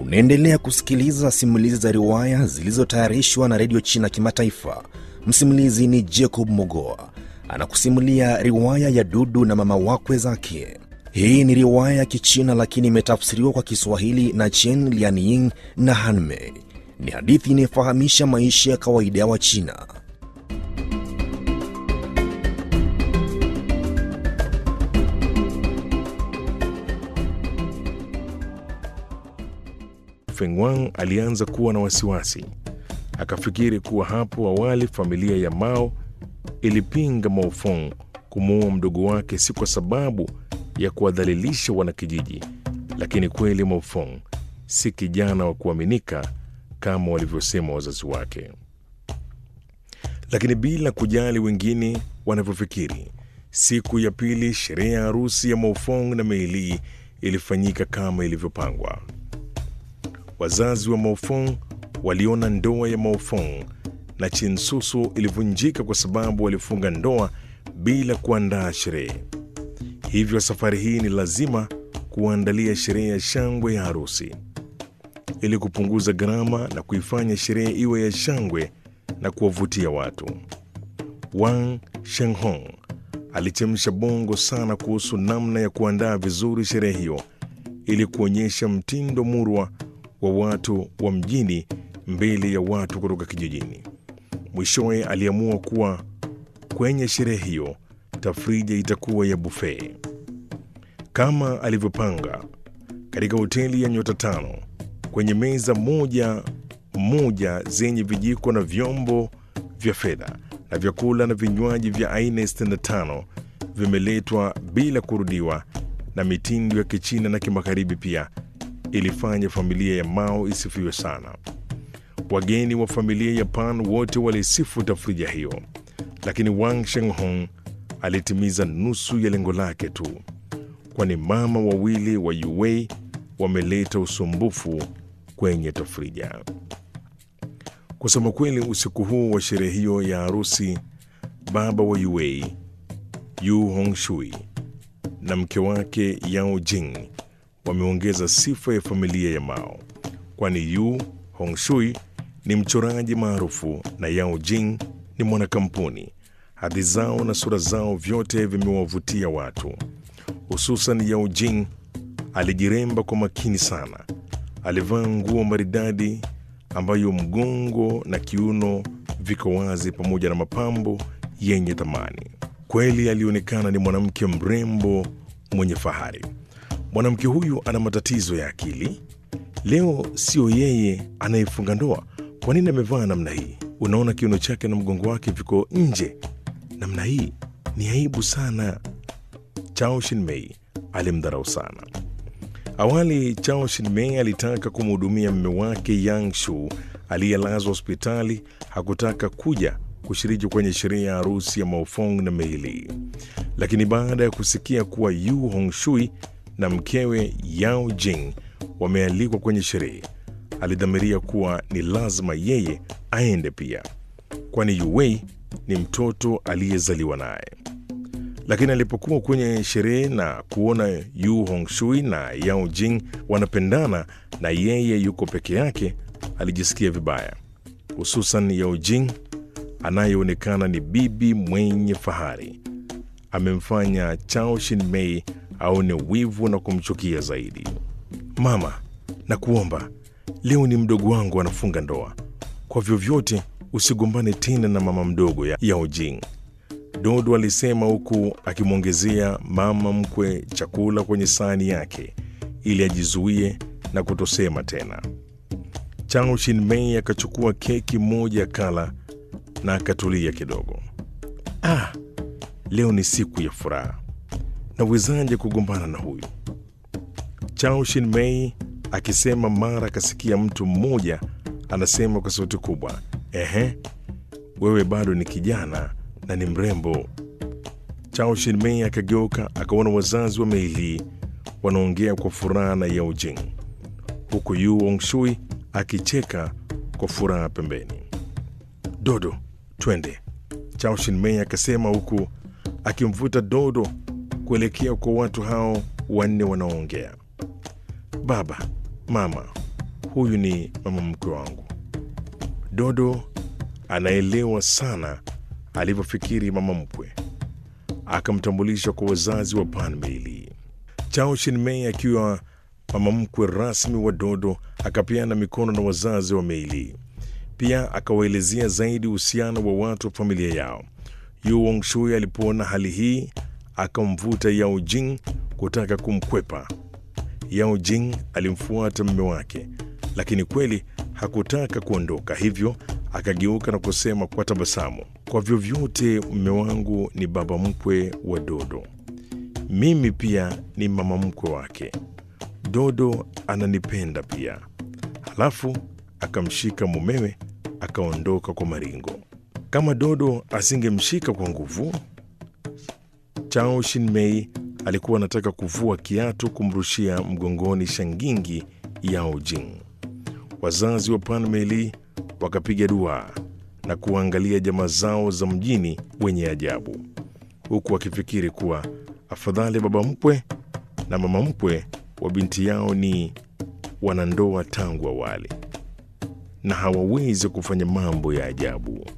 Unaendelea kusikiliza simulizi za riwaya zilizotayarishwa na redio China Kimataifa. Msimulizi ni Jacob Mogoa anakusimulia riwaya ya Dudu na mama wakwe zake. Hii ni riwaya ya Kichina lakini imetafsiriwa kwa Kiswahili na Chen Lianying na Hanmei. Ni hadithi inayofahamisha maisha ya kawaida ya Wachina. Feng Wang alianza kuwa na wasiwasi. Akafikiri kuwa hapo awali familia ya Mao ilipinga Maofong kumuua mdogo wake si kwa sababu ya kuwadhalilisha wanakijiji, lakini kweli Maofong si kijana wa kuaminika kama walivyosema wazazi wake. Lakini bila kujali wengine wanavyofikiri, siku ya pili sherehe ya harusi ya Maofong na Meili ilifanyika kama ilivyopangwa. Wazazi wa Maofong waliona ndoa ya Maofong na Chinsusu ilivunjika kwa sababu walifunga ndoa bila kuandaa sherehe. Hivyo safari hii ni lazima kuandalia sherehe ya shangwe ya harusi. Ili kupunguza gharama na kuifanya sherehe iwe ya shangwe na kuwavutia watu, Wang Shenghong alichemsha bongo sana kuhusu namna ya kuandaa vizuri sherehe hiyo ili kuonyesha mtindo murwa wa watu wa mjini mbele ya watu kutoka kijijini. Mwishowe aliamua kuwa kwenye sherehe hiyo tafrija itakuwa ya buffet kama alivyopanga katika hoteli ya nyota tano. Kwenye meza moja moja zenye vijiko na vyombo vya fedha na vyakula na vinywaji vya aina 65 vimeletwa bila kurudiwa, na mitindo ya Kichina na Kimagharibi pia ilifanya familia ya Mao isifiwe sana. Wageni wa familia ya Pan wote walisifu tafrija hiyo, lakini Wang Shenghong alitimiza nusu ya lengo lake tu, kwani mama wawili wa Yuwei wameleta usumbufu kwenye tafrija. Kusema kweli, usiku huu wa sherehe hiyo ya harusi, baba wa Yuwei Yu Hongshui na mke wake Yao Jing wameongeza sifa ya familia ya Mao, kwani Yu Hongshui ni mchoraji maarufu na Yao Jing ni mwanakampuni. Hadhi zao na sura zao vyote vimewavutia watu, hususan Yao Jing alijiremba kwa makini sana. Alivaa nguo maridadi ambayo mgongo na kiuno viko wazi pamoja na mapambo yenye thamani. Kweli alionekana ni mwanamke mrembo mwenye fahari. Mwanamke huyu ana matatizo ya akili. Leo sio yeye anayefunga ndoa. Kwa nini amevaa namna hii? Unaona kiuno chake na mgongo wake viko nje namna hii, ni aibu sana. Chao Shinmei alimdharau sana. Awali Chao Shinmei alitaka kumhudumia mume wake Yang Shu aliyelazwa hospitali. Hakutaka kuja kushiriki kwenye sherehe ya harusi ya Maofong na Meili, lakini baada ya kusikia kuwa Yu Hongshui na mkewe Yao Jing wamealikwa kwenye sherehe, alidhamiria kuwa ni lazima yeye aende pia, kwani Yuwei ni mtoto aliyezaliwa naye. Lakini alipokuwa kwenye sherehe na kuona Yu Hongshui na Yao Jing wanapendana na yeye yuko peke yake, alijisikia vibaya, hususan Yao Jing anayeonekana ni bibi mwenye fahari. Amemfanya Chao Shinmei aone wivu na kumchukia zaidi. Mama, nakuomba leo ni mdogo wangu anafunga ndoa, kwa vyovyote usigombane tena na mama mdogo ya Yao Jing, Dodo alisema huku akimwongezea mama mkwe chakula kwenye sahani yake ili ajizuie na kutosema tena. Chao Shinmei akachukua keki moja kala na akatulia kidogo. Ah, leo ni siku ya furaha, nawezaje kugombana na huyu? Chao Shinmei akisema, mara akasikia mtu mmoja anasema kwa sauti kubwa, ehe, wewe bado ni kijana na ni mrembo. Chao Shinmei akageuka akaona wazazi wa Meili wanaongea kwa furaha na Yao Jing, huku Yu Hongshui akicheka kwa furaha pembeni. Dodo, twende, Chao Shinmei akasema huku akimvuta Dodo kuelekea kwa watu hao wanne wanaoongea. Baba, mama, huyu ni mama mkwe wangu. Dodo anaelewa sana alivyofikiri mama mkwe, akamtambulisha kwa wazazi wa Pan Meili. Chao Shin-mei akiwa mama mkwe rasmi wa Dodo akapeana mikono na wazazi wa Meili. Pia akawaelezea zaidi uhusiano wa watu wa familia yao. Yu Wangshui alipoona hali hii akamvuta Yao Jing kutaka kumkwepa. Yao Jing alimfuata mume wake, lakini kweli hakutaka kuondoka, hivyo akageuka na kusema kwa tabasamu, kwa vyovyote mume wangu ni baba mkwe wa Dodo, mimi pia ni mama mkwe wake. Dodo ananipenda pia. Halafu akamshika mumewe akaondoka kwa maringo. Kama Dodo asingemshika kwa nguvu, Chao Shin-mei alikuwa anataka kuvua kiatu kumrushia mgongoni shangingi Yao Jing. Wazazi wa Pan Meili wakapiga dua na kuangalia jamaa zao za mjini wenye ajabu, huku wakifikiri kuwa afadhali baba mkwe na mama mkwe wa binti yao ni wanandoa tangu awali na hawawezi kufanya mambo ya ajabu.